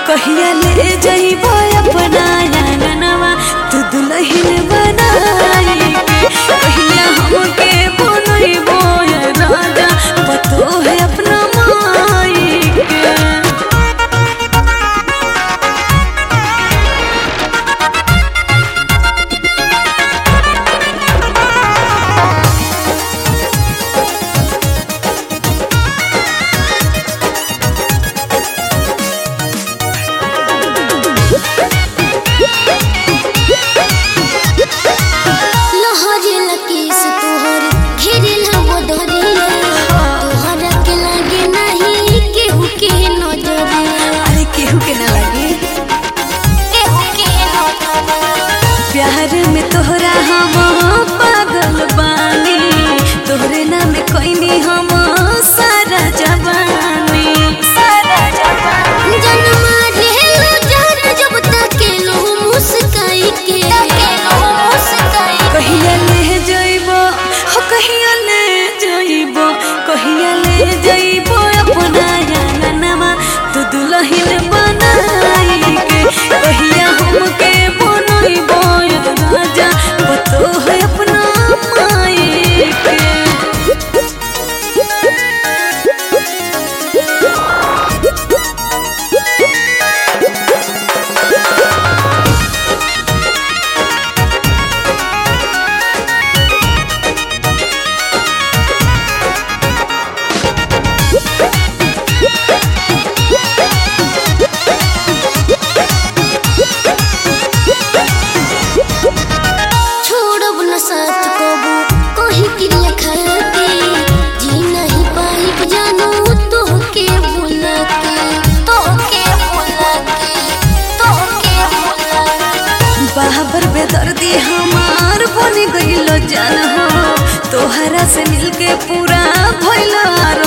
कहिया ले जइबो अपना आंगनवा तू दुल्हन बनाई के कहिया हमके बनइबो ये राजा पतो है अपना माई के लहरे लकीस तोहर घेरिल वो दरिया तोहरा के लागे नहीं केहू के नजरिया अरे केहू के ना लगे केहू के नजरिया प्यार में तोहरा हम पागल बानी तोहरे नाम कोइनी हम सारा जवानी सारा जवानी जन्मा ढेलो जान जब तक लो मुस्काई के मुस्काई कहिया ले जइबो हो कहिया ले जइबो कहिया ले जइबो अपना आंगनवा तू दुल्हन बनाई के कहिया हमके बनइबो ये राजा पतो है अपना माई के छोड़ब न साथ कबू कहीं क्रिया खाके जी नहीं पाई जानू तो के भूला के तो के भूला के तो के भूला के बाबर बेदर्दी हमार बन गइल जान हो तोहरा से मिलके पूरा भइल